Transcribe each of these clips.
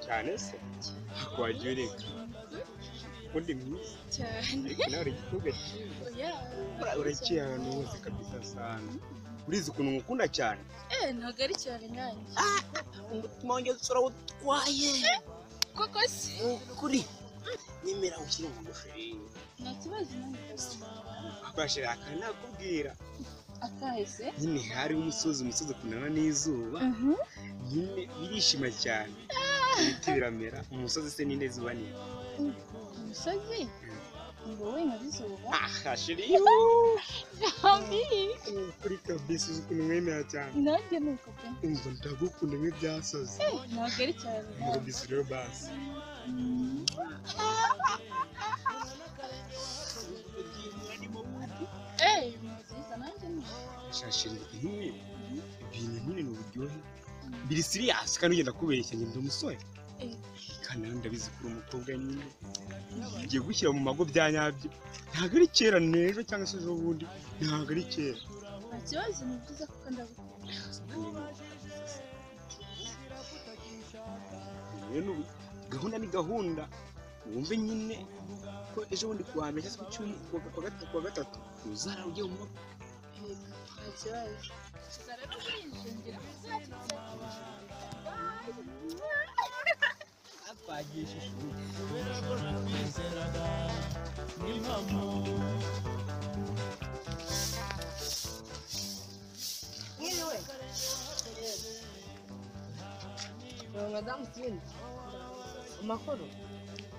cyane se wagiye ureka ubundi mwiza cyane ariko nawe uri igituga cyiza oya Buriya uraciye ahantu hose kabisa asanga urizi ukuntu ngukunda cyane eh ntabwo ari cyane nkanjye umutima wanjye usora utwaye koko si ni ukuri nyemera ushyire mu ngofero yiwe nta kibazo nanjye gusa bashira akana nakubwira akahise nyine hari umusozi umusozi ukundana n'izuba nyine birishima cyane ibiti biramera umusozi se ni neza uba nini umusozi ngo we nka bizuba aha shiri Ami, ni ukuri kabisa uzi ukuntu mwemera cyane nanjye ni uko pe umva ndagukunda nk'ibyasoze Eh, ntabwo ari cyane nkanjye. murubisi rero basi Mm. eh nziza nanjye ni shashirwa nk'ibi ibintu nyine ni uburyohe biri siriyasi kandi ugenda kubeshya ngenda umusore Eh. kandi nawe ndabizi ko uri umukobwa nyine ugiye gushyira mu mago bya nyabyo ntabwo ari kera n'ejo cyangwa se ejo bundi ntabwo ari kera nta kibazo ni byiza kuko ndagukunda Rero ni ubu- gahunda ni gahunda wumve nyine ko ejo bundi ku wa mbere cyangwa se ku cyumweru ku wa- ku wa gatatu ku wa gatatu uzara ujye mu mago nta kibazo gusa rero urinjira Mwiriwe. Ni madamu Tini. Amakuru.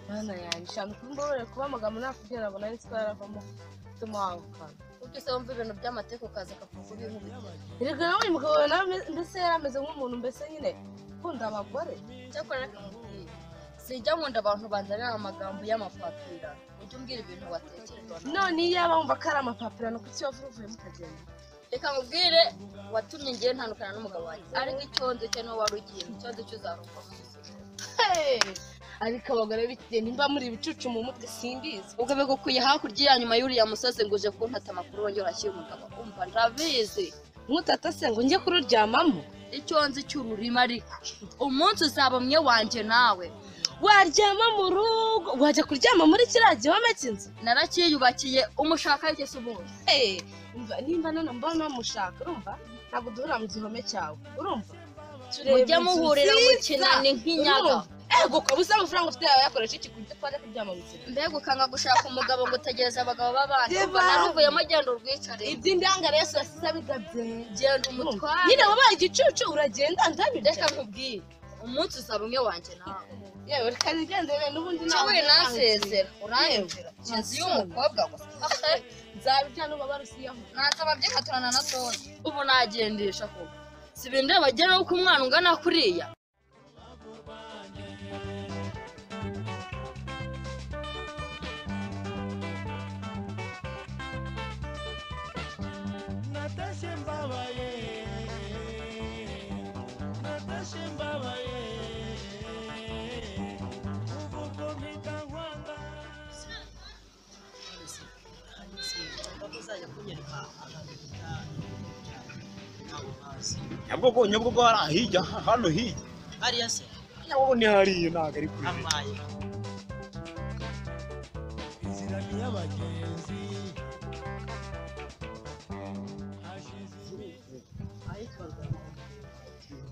Mana yanjye, shantu kumbabare kuba amagambo nakubwira ngo nari siko yaravamo. Tuma wakana. kuko ese wumva ibintu by'amateka ukaza akavuga ibinkubitira Erega nawe uyu mugabo nawe ame- mbese yari ameze nk'umuntu mbese nyine ukunda abagore. cyakora reka nkubwire sijya nkunda abantu banzanira amagambo y'amapapira ujye umbwira ibintu watekereza None iyo yaba wumva ko ari amapapirano kuki wavura uvuyemo ukagenda. reka nkubwire watumye ngewe ntandukana n'umugabo wanjye ariko icyonze cye niwo wari ugiye mu cyondo cy'uzarumva Hey! Ariko abagore b'ikigihe nimba muri ibicucu mu mutwe simbizi. ubwo bigukuye hakurya ya nyuma y'uriya musozi ngo uje kuntata amakuru wongera urashyira umugabo umva ndabizi Nkutata se ngo njye kururyamamo. icyo nzi cy'ururimi ariko umunsi uzaba umwe wanjye nawe Waryama mu rugo, wajya kuryama muri kiriya gihome cy'inzu. narakiyubakiye umushaka wese ubundi Eh, umva nimba none mbona mushaka urumva ntabwo duhura mu gihome cyawe urumva mujye muhurira mukinani nk'inyaga ego ukabuze amafaranga ufite yawe yakoresha iki kuburyo twajya kuryama mu nzira mbega ukanga gushaka umugabo ngo utegereze abagabo b'abandi Deba. ubwo naruvuyemo genda urwicare iby'indangare yose yasize abigabye genda umutware nyine wabaye igicucu uragenda reka ndabica nkubwire umunsi uzaba umwe wanjye nawe yewe reka nigendere n'ubundi cyawe nasezera uranyumvira inzu y'umukobwa gusa nzabijyana uba barusiyaho nasaba byikaturana na tonzi ubu nagendesha koko si ibindeba bagera uko umwana ungana kuriya Natasha Mbabaye Natasha Mbabaye Uvuga mpita nkwanga nyabugogo nyabugogo hariya hirya hano hirya hariya se nyabugogo ni hariya ntabwo ari kure amaye inzira ni y'abagenzi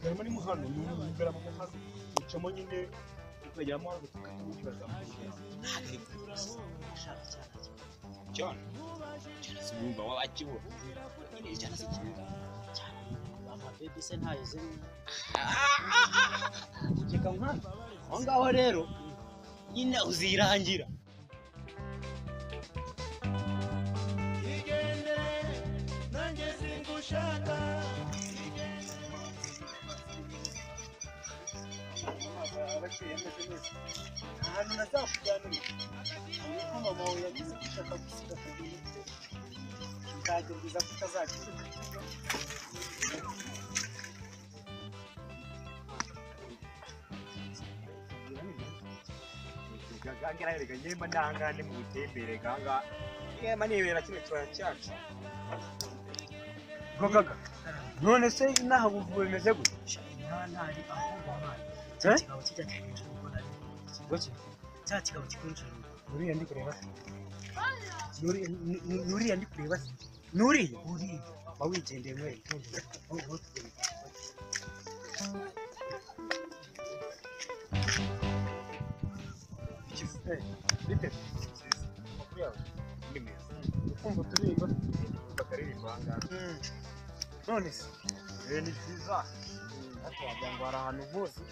garama ni muhano ni umugarama muhano ucamo nyine ukageramo hano tukata mukibazamuka ntabwo ari kuri bisi ashaka cyane cyane cyane cyane se umwumva wabakibura nyine cyane se kibuga cyane amabebe se ntayo zimwe reka nkana aho ngaho rero nyine uzirangira igendere nanjye singushaka ahantu nazakuganira ariko mama we yagize gushaka gusiga akaguru nzagerageza kutazagira gangana rega yemba ndahangane mu butembere ganga yemba nibera kino kibaya cyacu gagaga none se inaha ubuvuzi bumeze gutya nta ntari aho ngaho cya kigabo kijya kikunjura ubwo nari Bake, cya kigabo kikunjura ubwo nuriya ndi kureba se Nuri- nu- nu- nuriya ndi kureba se nuriya uriya ba wigendeye mwere kumva turirimba bakaririmba ahangaha none se ibi ni byiza ariko wagira ngo hari ahantu nkuzi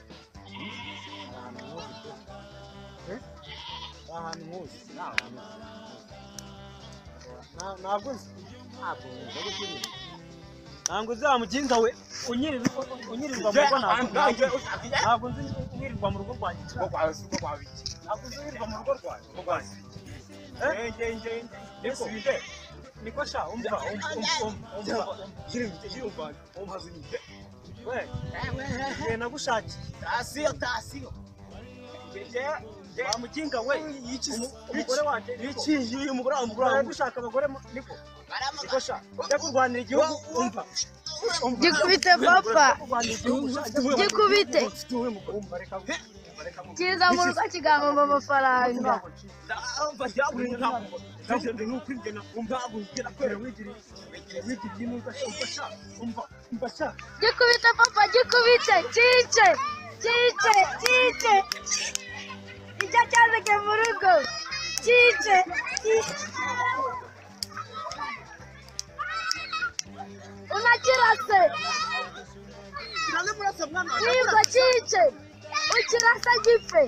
Hmm? hari ahantu nkuzi pe Eh? hari ahantu nkuzi nta hantu nzi. Na- ntabwo nzi ntabwo nzi ari kuririmba ntabwo nzi wa mukinga we unyirirwa unyirirwa mu rugo ntabwo ntabwo ntabwo nzi unyirirwa mu rugo rwanjye ntabwo nzi unyirirwa mu rugo rwanjye Eh? Niko? niko sha umva umva umva umva we ngiye nagushakiye tasiyo tasiyo bamukinga we umu- umugore wanjye iki yuyu umugore wawe umugore wawe gushaka abagore mu- niko niko sha njya kurwanira igihugu umva Gikubite papa, kurwanira igihugu sha njya kurwanira- gikubite. Ufite uwe mugore? Umva, reka we. Umva, reka we. Kiza mu rugo kigahomba amafaranga. Gikubite papa, gikubite. Cyice, cyice, cyice. Icyo cyazike mu rugo. Cyice, cyice. Unakirase. Yibwa cyice. Ukirasa gipfe.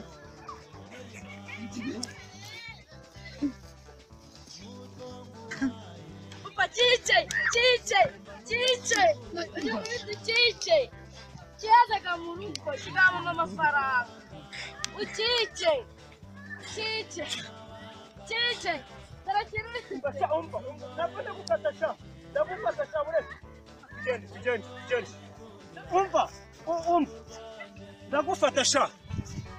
Papa, cyice, cyice, cyice. Gikubite cyice. Kiyazaga mu rugo kigahomba amafaranga. Ucyice. Cyice. Cyice. Tarakirase. umva u- umva ndagufata sha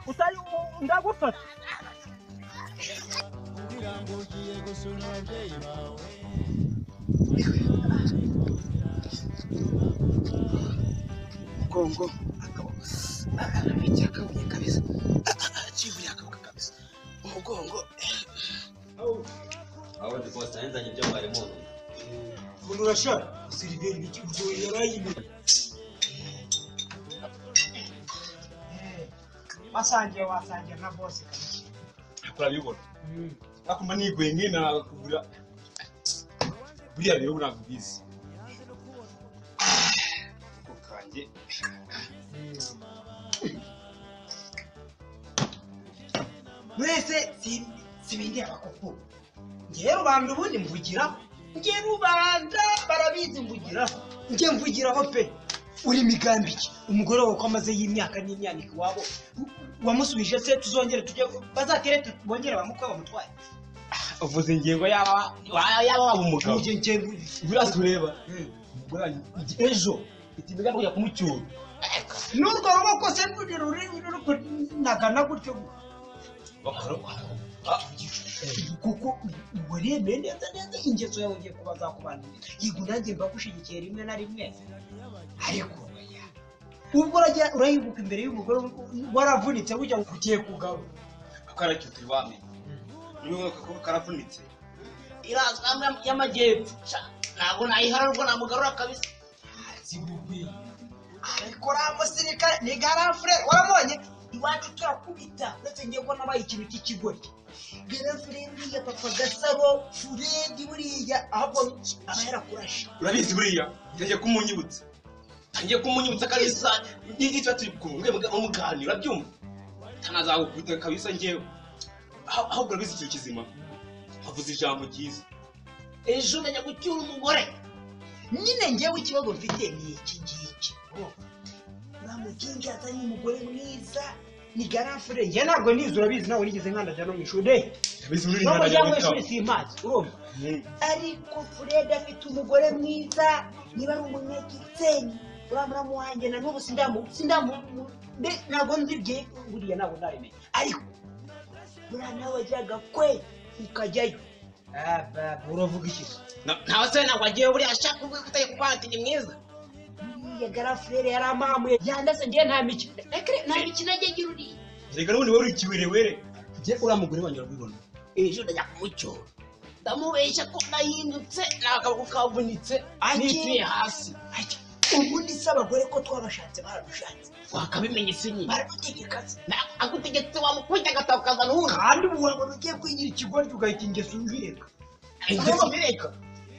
utari u- ndagufata kugira ngo ugiye gusura ababyeyi bawe mugongo akaboko arabigira akabuye kabisa aciburiye akaboko kabisa umugongo aho ndi bose nzanye ibyo mwari muzi umuntu urashaka siriveri ikibuzo yarayimye wasangiye wasangiye na bose turabibona akuma niguye ngena kugura buriya rero burakubizi ako kanjye mwese sibindi abakoko ngewe rubanda ubundi mvugiraho ngewe rubanda barabizi mvugiraho nge mvugiraho pe uri migambi iki umugore wawe ko amaze y'imyaka n'imyaniko iwabo u- wamusubije se tuzongere tujye bazatere tu- bongere bamukwe bamutwaye uvuze ingingo yaba wa- yaba waba umugabo Nge- nge- buriya tureba umugore wanjye ejo itimiga kujya kumucyura n'urwo ruboko se ruri ruri ruri kunagana gutyo bakora kuko waremeye neza neza ingeso yawe ugiye kuba zakubanurira yego nanjye mbagushyigikiye rimwe na rimwe ariko oya, ubwo urajya urahinguka imbere y'umugore waravunitse bujya ugiye kugaba akaracyo turi bamenye niwe kakaba karavunitse irazwa y'amajyepfo ntabwo nayihararwa namugarura kabisa ariko uriya musirikare ni garafurere waramubonye iwacu turakubita uretse ngiye ko nabaye ikintu cy'ikigoryi garafurere uriya papa gasaro furedi buriya ahubwo aba yarakurashe urabizi buriya ngiye kumunyibutsa ngiye kumunyibutsa kabisa n'icyo turi kumwe muganira urabyumva ntanazagukubita kabisa ngewe Ah- ahubwo urabizi ikintu kizima havuze ijambo ryiza ejo umenya gucyura umugore nyine ngewe ikibazo mfite ni iki ngiki uramukinga yazanye umugore mwiza ni garafure njye ntabwo nizi urabizi nawe nigeze nkandajya no mu ishuri urabizi muri no mu rino muryango w'ishuri simpazi urumva ariko furedi afite umugore mwiza niba ari umunyagisenyi uramuramu wanjye na n'ubu sindamu sindamu mbe- ntabwo nzibye buriya ntabwo ndabimenya ariko buriya nawe wajyaga kwe ukajyayo Ah, baba, uravuga iki ntawe se ntabwo agiye buriya ashaka kuba atari kuba atari mwiza Buriya buriya garafurere yari amamuye yandase ngewe nta mikino nta mikino ajya agira uriya reka nubundi wari ikiwerewere jye uriya mugore wanjye urabibona ejo ndajya kumucyora ndamubeshya ko nahindutse n'akaboko kavunitse nituye hasi ubundi si abagore ko twabashatse baradushatse wakabimenya se nyine baradutegeka se agutegetse wamukubita agatabo ukazana uwundi kandi ubu wabona ugiye kwigira ikigoryi ugahita ingeso ubireka ingeso ubireka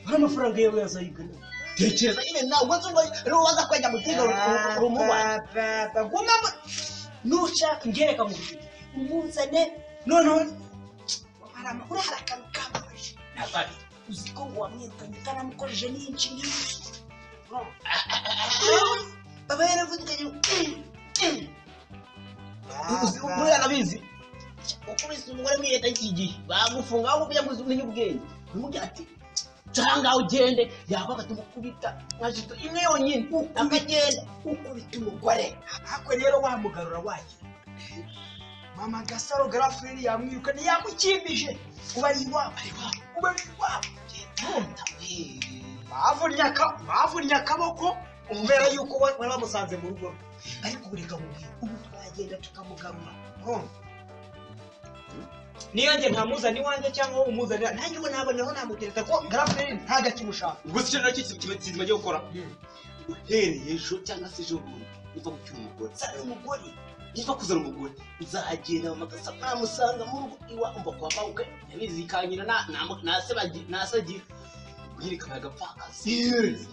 hari amafaranga yawe yazayigana tekereza nyine ntabwo nzi ngo rubaza kwajya gutega urumubaye ngomamo nuca ngereka mu biro umuzane noneho hari amakuru hari akantu kababaje Nakari. uzi ko ngo wamwirukanye utanamukojeje n'inshi n'inshi baba yaravuganye uzi ukuri arabizi ukubise umugore muri leta y'iki gihe bagufunga aho ujya gusa umenya ubwenge n'umubyeyi ati cyangwa ugende yakwaga atumukubita nka jito imwe yonyine akagenda ukubita umugore ariko rero wamugarura wagira mama gasaro garafureri yamwirukanye yamukimbije kuba ari iwabo kuba ari iwabo yitonda bavunnye aka- bavunnye akaboko umvera yuko wa- wari wamusanze mu rugo rwe ariko bureka mubwiye ubu twagenda tukamugarura urumva niyo njye ntamuzana iwanjye cyangwa wowe umuzanira nanjye ubu naboneraho namutereta ko garafureri nta gakimushaka ubwo se icyo nacyo kizima cyo gukora uhereye ejo cyangwa se ejo bundi niba gucyura umugore zana umugore niba kuzana umugore nzagenda mama gasa namusanga mu rugo iwa umva kwa mabukwe yabizi ikanyina na- na- nasebagira- nasagira nyirekana agapfakazi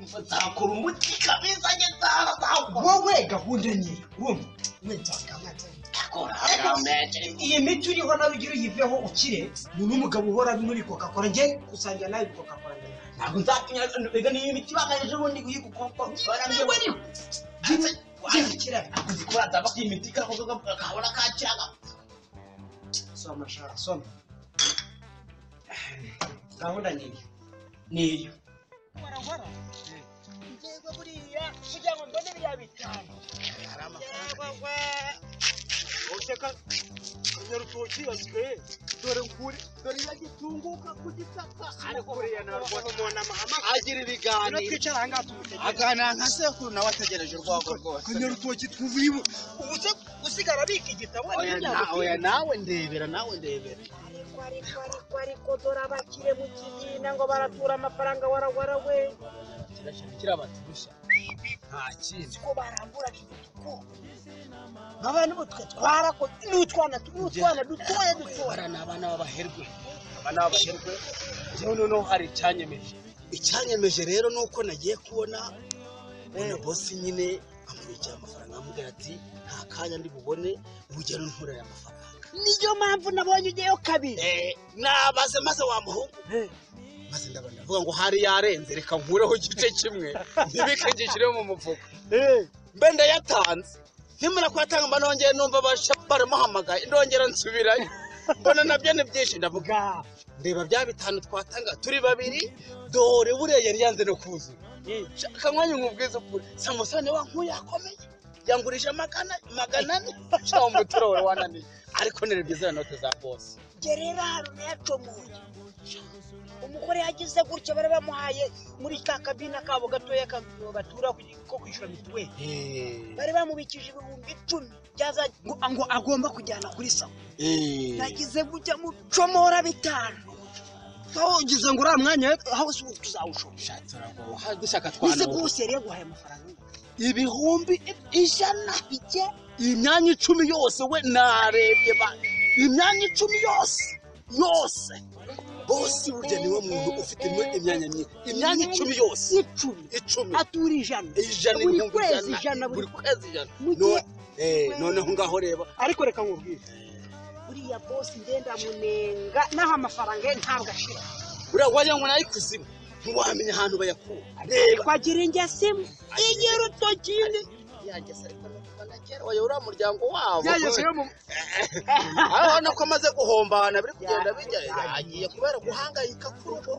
Umva, nzakora umuti kabisa njye nzaba nzawukora wowe gahunda niyo urumva mwitanga mwatanga iyi miti uriho nawe ugire uyiveho ukire ni n'umugabo uhora muri coca cola njye gusangira nawe coca cola ntabwo nzatinya mbega niyo miti banganyije ubundi guhiga ukuboko barambwira ngo wazikira uzi ko bazaba ko iyi miti kakoze kabona kakiraga soma shara soma gahunda niyo niyo Yego buriya kugira ngo mbone biriya bitanu. Yego Uteka urutoki yasigaye dore kuri dore yagitunguka ku gisaka ariko buriya narwo n'umuntu amahama agira ibiganiro twicara aha ngaha tumutegereje aganira nka sekuru nawe ategereje urwego rwose kanya urutoki twuvuye ubu ubu se usigara abika igitabo oya nawe ndebera nawe ndebera ariko ariko ariko ariko dore abakire mu kizina ngo baratura amafaranga warawara we kirakira bati gusa nta kindi ko baramburaga igituko abantu mutwe twarakoze n'utwana n'utwana dutoya dutoya bara ni abana b'abaherwe aba ni abaherwe yewe noneho hari icyanyemeje icyanyemeje rero ni uko nagiye kubona mbona bosi nyine amubikira amafaranga amubwira ati nta kanya ndi bubone urugero ntura aya mafaranga niyo mpamvu nabonye ujyayo kabiri Eh, nabaze maze wamuhungu maze ndabona ndavuga ngo hari yarenze reka nkureho igice kimwe ntibikagishire mu mufuka mbe ndayatanze nkimara kuyatanga mba nongeye numva basha- baramuhamagaye ndongera nsubirayo mbona nabyo ni byinshi ndavuga ndeba bya bitanu twatanga turi babiri dore buriya yari yanze no kuzura shaka mwanya nkubwiza ukuri samusoni wa nkuyu yakomeye yangurije magana magana ane shaho mutorore wananiye ariko nirebye za note za bose gerera haruna yacomoye umugore yagize gutya bari bamuhaye muri ka kabina kabo gatoya ka- batura ku- ko kwishyura mituweli bari bamubikije ibihumbi icumi byaza ngo- ngo agomba kujyana kuri sawa nagize gutya mucomora bitanu aho ugize ngo uriya mwanya aho si ubu tuzawushora dushaka ese twanura bwose yari yaguhaye amafaranga ibihumbi ijana bike imyanya icumi yose we narebye ba imyanya icumi yose yose bose burya niwe muntu ufite imwe- imyanya myinshi imyanya icumi yose icumi icumi atura ijana ijana buri ibihumbi kwezi ijana, ijana, buri buri kwezi ijana mu gihe- None- eh, noneho ngaho reba ariko reka nkubwire buriya bosi ndenda munenga naho amafaranga ye ntabwo ashira buriya wagira ngo ni ay'ikuzimu ntiwamenya ahantu bayakura Ariko agira ingesemu igira urutoki indi yageze ariko nuko nagera oya uriya muryango wabo urabona ko amaze guhombana biri kugenda bijya yagiye kubera guhangayika kurugo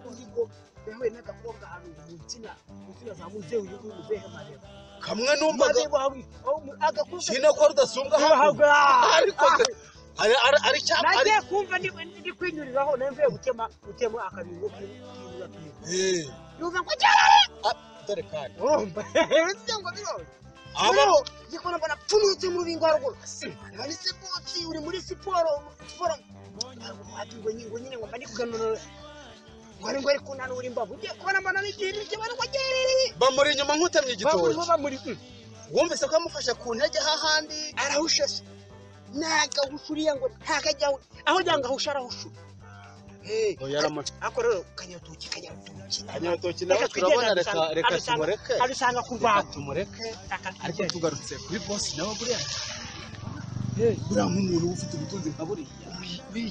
yahuye n'agakobwa ahantu mu nsina mu nsina za muzehe uyu nguyu muzehe mareba kamwe numvaga mareba aho aho mu- agakobwa kino ko rudasumbwa hakurya ariko se- ari- ari- ari cya- ari- nagiye kumva ndi- ndi kwinyuriraho nawe mvuye gutema gutema akabingo k'inyura Eh, numva ngo cyarare dore kandi urumva ngo bibaho abo igikona mbona pfunutse mu rubingo haruguru manitse kotsi uri muri siporo siporo ati ngo nyine ngo nyine ngo mba ndi kuganura wari ngo ari kunanura imbavu ugiye kubona mbona n'igihiri cy'abantu ngo gerere bamuri inyuma nk'utamye igitoki bamuri wumvise ko yamufashe ku ntege hahandi arahushashe nagahushuriye ngo ntakajyaho aho ujya ngo ahushe arahushura yaramutse ariko rero kanyatuki kanyatuki abanyabitoki nawe turabona reka reka tumureke abisanga ku reka rwanda tumureke ariko tugarutse kuri bosi nawe buriya buriya nk'umuntu uba ufite ubutunzi nka buriya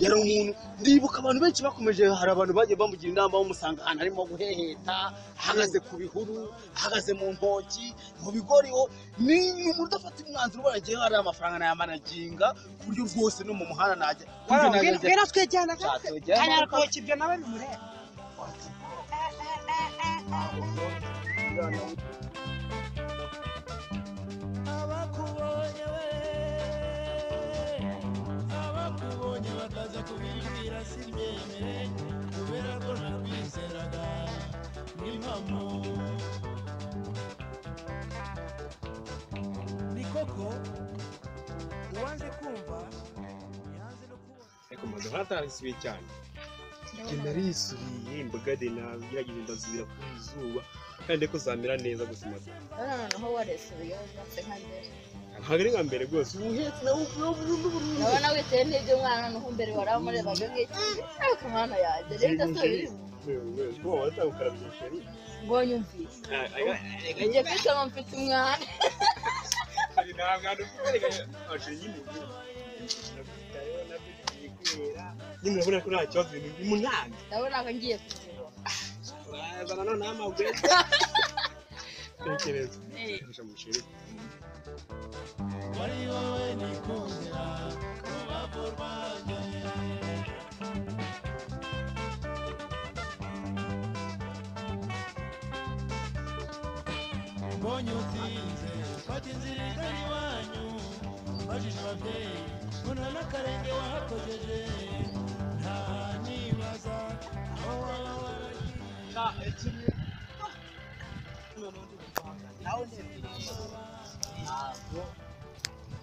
yari umuntu ndibuka abantu benshi bakomeje hari abantu bagiye bamugira inama bamusanga ahantu arimo guheheta ahagaze ku bihuru ahagaze mu ntoki mu bigori ho ni umuntu udafata umwanzuro ubona ngewe hari amafaranga nayamanaginga ku buryo rwose no mu muhanda najya biratwejyana Nzatujyamo. kanyatuki ibyo nawe bimureba abakubonye we abakubonye bakaza kubimbwira simbyemere kubera ko nakwizeraga n'impamo ni koko uwanze kumva yanze no kubona ariko mbaga ntatarisubiye cyane njye narisubiye mbaga de nagerageje ndasubira ku izuba kandi ko zamera neza gusa mbaga noneho waresubiyeho rwose nka mbere ntabwo ari nka mbere rwose ubu uhetse nawe urabona witeye nk'ibyo umwana noneho mbere waramurebaga nk'iki ariko umwana yanjye reka tubiri ubwo watangira ukarabya sheri mbonye umvise njye mfite ngo mfite umwana hari ntabwo ari ukubereka amashuri nyine nakwitayeho nakwiteye kubera nyine urabona ko nta kibazo ibintu biri mu nyange ndabona ko ngiye kubireba urazana noneho amagwe tekereza Kaminuza mu shuri wari wowe nikundira urubambo rwanjye mbonye utsinze fata inzira igana iwanyu mbajije ababyeyi mbona n'akarenge wahakojeje ntanibaza aho waba waragiye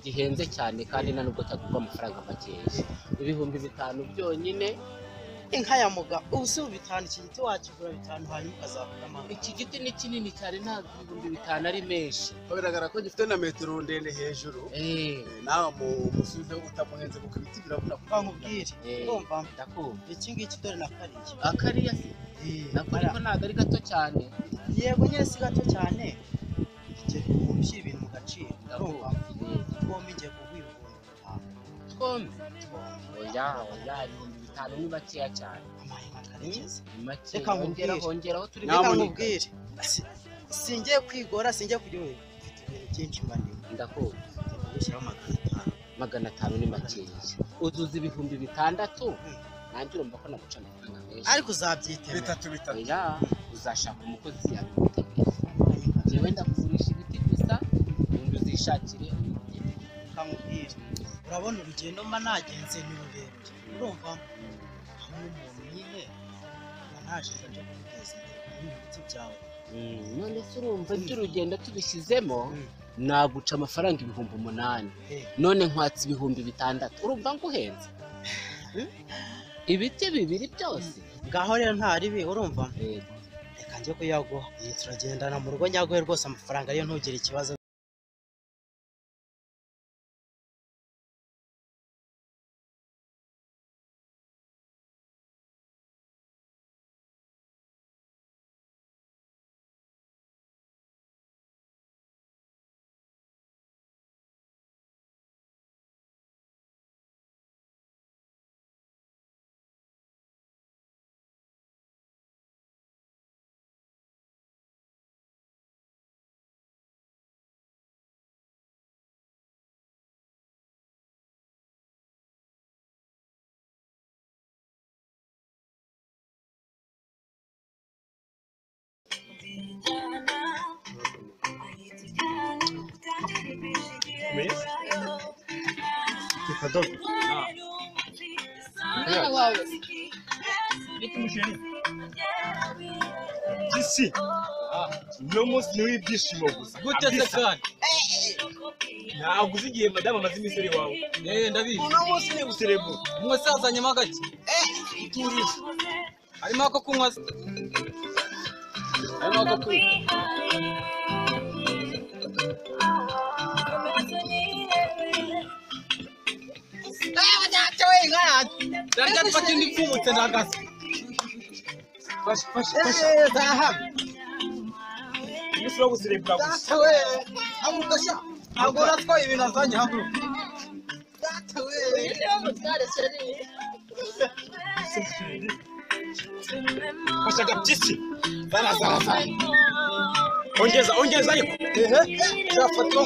gihenze cyane kandi nta nubwo cyagurwa amafaranga makeya ibihumbi bitanu byonyine inka ya muga ubu si bitanu iki giti wakigura bitanu hanyuma ukazakura amahoro iki giti ni kinini cyane ntabwo ibihumbi bitanu ari menshi bigaragara ko gifite na metero ndende hejuru nawe umusubize utamuhenze kuko ibiti birabura kuko nkubwire Urumva? ndakumva iki ngiki dore na kariya akariya se nako ariko ntabwo ari gato cyane yego nyine si gato cyane igiceri umuntu ushyira ibintu mu gaciro urumva twombi ngiye kuguha twombi oya oya ibihumbi bitanu ni makeya cyane ni Reka makeya nkubwire. hongera hongeraho turi Reka nkubwire. singiye kwigora singiye kujya ubu mfite ibintu byinshi manini ndakumva gushyiraho magana atanu magana atanu ni makeya uzuza ibihumbi bitandatu nanjye urumva ko naguca amafaranga menshi ariko uzabyitera bitatu bitatu oya uzashaka umukozi yabigutegeye njyewe ndakugurisha ibiti gusa ubundi uzishakire kamubwire urabona urugendo mba nagenze ni rurerure urumva aho umuntu nyine mba naje ngo njye kumuteza imbere muri ibiti byawe none se urumva ibyo urugendo tubishyizemo naguca amafaranga ibihumbi umunani none nkwatse ibihumbi bitandatu urumva nguhenze Hmm? ibiti bibiri byose ngaho rero ntaribi urumva reka njye kuyaguha iyi turagendana mu rugo nyaguhe rwose amafaranga yo ntugire ikibazo reka dore umwana wawe se? gisi uno munsi ni w'ibyishimo gusa guteze kabisa. kandi ntabwo uzi igihe madamu amaze iminsi ari iwawe yewe ndabizi uno munsi ni guserebura umusaza azanyemo agake turisha harimo ako kunywa se. harimo ako kunywa Dada pfata indi pfumutse ndagasa fasha fasha fasha zahabu umunsi wo guserebura gusa data we haguruka sha ntabwo uratwaye ibintu azanye haguruka fasha agapyisi zara zara zara ongeza ongeza ariko ehe zafata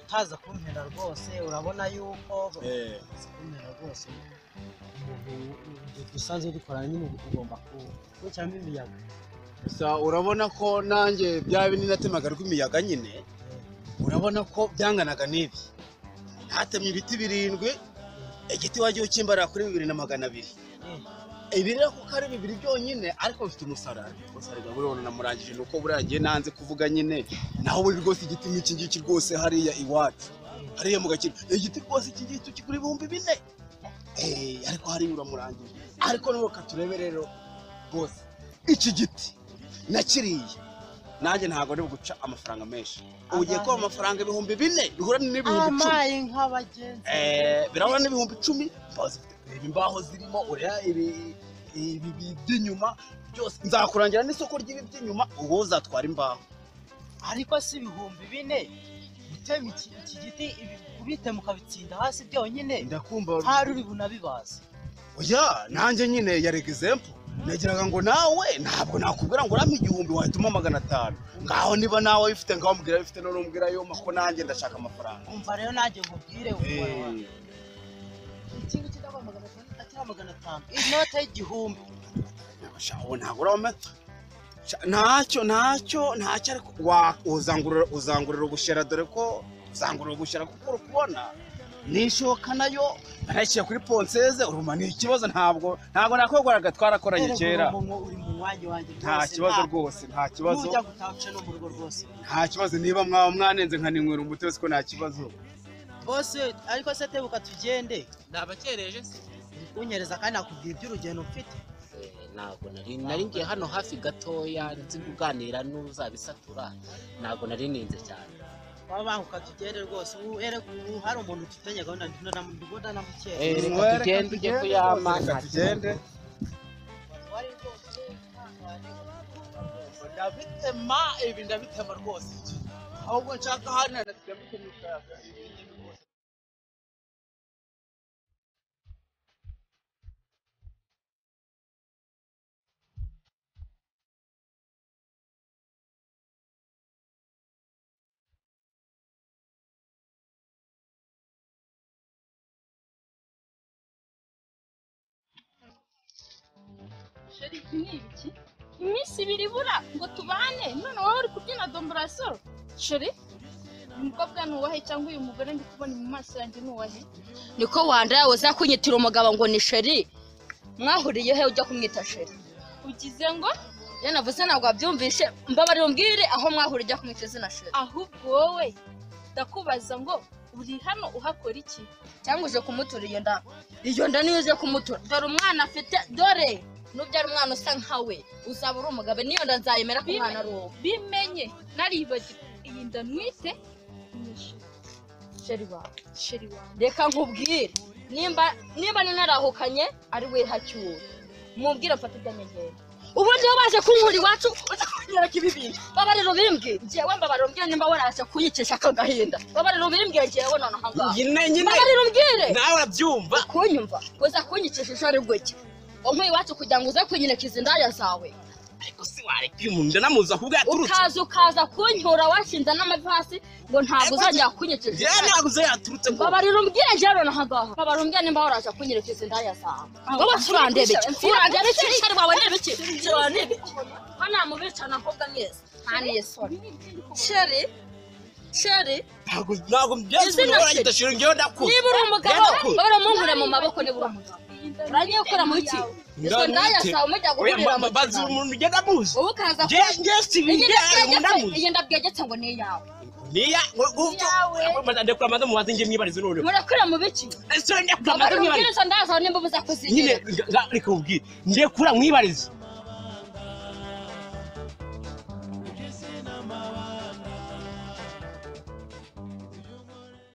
utaza kumpera rwose urabona yuko Eh. utaza kumpera rwose umuntu igihe dusanzwe dukorana nyine ugomba kuwushyiramo imiyaga gusa urabona ko nanjye bya bindi natemaga rw'imiyaga nyine urabona ko byanganaga n'ibi hatemye ibiti birindwi igiti wagiye ukimbarira kuri bibiri na magana abiri ibi rero kuko ari bibiri byonyine ariko bifite umusarane umusarane urabona namurangije ni uko buriya ngiye nanze kuvuga nyine naho buri rwose igiti nk'iki ngiki rwose hariya iwacu hariya mu gakino igiti rwose iki ngiki kigura ibihumbi bine Eh, ariko hariya uramurangije ariko nawe katurebe rero rwose iki giti na kiriya nanjye ntabwo ari guca amafaranga menshi ubu ugiye kuba amafaranga ibihumbi bine bihura n'ibihumbi icumi amaye nka bagenzi Eh, birabura n'ibihumbi icumi mbaho zifite ibi mbaho zirimo ureba ibi ibi bi- by'inyuma byose nzakurangira n'isoko ry'ibi by'inyuma ubu uzatwara imbaho ariko si ibihumbi bine gutema iki iki giti ibi kubitema ukabitsinda hasi byonyine ndakumva hari uri bunabibaze oya nanjye nyine ya example nagiraga ngo nawe ntabwo nakubwira ngo urame igihumbi wahitamo magana atanu ngaho niba nawe bifite ngaho mubwira bifite n'urumbwira yoma ko nanjye ndashaka amafaranga umva rero nanjye nkubwire Eh, wowe iki ngiki ndabona magana atanu atari magana atanu inote y'igihumbi sha, ubu ntabwo urabona sha, ntacyo ntacyo ntacyo ariko wa- uzangurura uzangurura ubushera dore ko uzangurura ubushera kuko uri kubona nishoka nayo banayishyira kuri ponseze uruma ni ikibazo ntabwo ntabwo nakwegwaraga twarakoranye Rero kera ubu ngubu uri mu mwanya wanjye nta rwose, kibazo nta- rwose nta kibazo Nujya gutaka no mu rugo rwose nta kibazo niba mwaba mwanenze nkaninywera umuti wese ko nta kibazo bose ariko se tebuka tugende ndabakereje se unyereza kandi nakubwira iby'urugendo mfite ntabwo nari nari ngiye hano hafi gatoya nzi kuganira n'uzabisatura ntabwo nari ninze cyane wabanguka tugende rwose ubu erega ubu hari umuntu utifitanye gahunda ndibona namukera Eh, reka tugende ujye kuyama nta kibazo. ndabitema ibi ndabitema rwose ahubwo nshaka hano ndabitema ikayaga Sheri, iki ni ibiki? iminsi ibiri ibura ngo tubane none wowe uri kubyina domborasoro sheri uyu mukobwa ni uwahe cyangwa uyu mugore ndi kubona mu maso yanjye ni uwahe niko wandaya uza kunyitira umugabo ngo ni sheri mwahuriye he ujya kumwita sheri ugize ngo iyo navuze ntabwo wabyumvishe mbabarira umbwire aho mwahuriye ujya kumwita izina sheri ahubwo wowe ndakubaza ngo uri hano uhakora iki cyangwa uje kumutura iyo nda iyo nda niyo uje kumutura dore umwana afite dore nubyara umwana usa nkawe uzaba uri umugabo niyo nda nzayemera ko umwana ari uwo bimenye naribagiwe iyi nda nwite ni sheri sheri wawe sheri wawe reka nkubwire nimba nimba ninarahukanye ari we hacyura mubwire mfate ibyamenyero ubu niyo baje kunkura iwacu uza kunyereka ibi bintu babarira ubimbwiye njyewe mbabarira umbwire nimba waraje kuyicisha aka gahinda babarira ubimbwiye njyewe nonaha ngaha Nyine, nyine. babarira umbwire nawe arabyumva kunyumva uza kunyikisha ijoro gutya onkuye iwacu kugira ngo uze kunyereka indaya zawe ariko si wareka uyu muntu ndanamuzi aho ubwo yaturutse ukaza ukaza kunyura washinze n'amavi hasi ngo ntabwo uzajya kunyikisha yewe ntabwo uze yaturutse ngo babarira umbwire njyewe nonaha ngaha babarira umbwire nimba waraje kunyereka indaya zawe wowe turandebe iki urandebe iki shari wawe ndebe iki turandebe iki hano mubicana ahubwo mwese nta n'isoni sheri sheri ntabwo ntabwo byose Izina ntabwo sheri. yitashira ngewe ndakura niba uri umugabo bahora munkure mu maboko niba uri umugabo urangiye gukora mu iki izo ndaya zawe mujya guhurira mu bazi kinama. umuntu ugenda amuzi ubu ukaza Nge- nge sibindi Iyi ndabwegetse- ndamuzi. iyi ndabwegetse ngo ni iyawe niya ngo gufyo ndekura amaze mu bazi ngiye mwibarize noneho murakura mu biki ese ndekura amaze babara mwibarize ubwiriza ndaza nimba uza nyine kuzigira nga- nga- reka ubwire ndekura mwibarize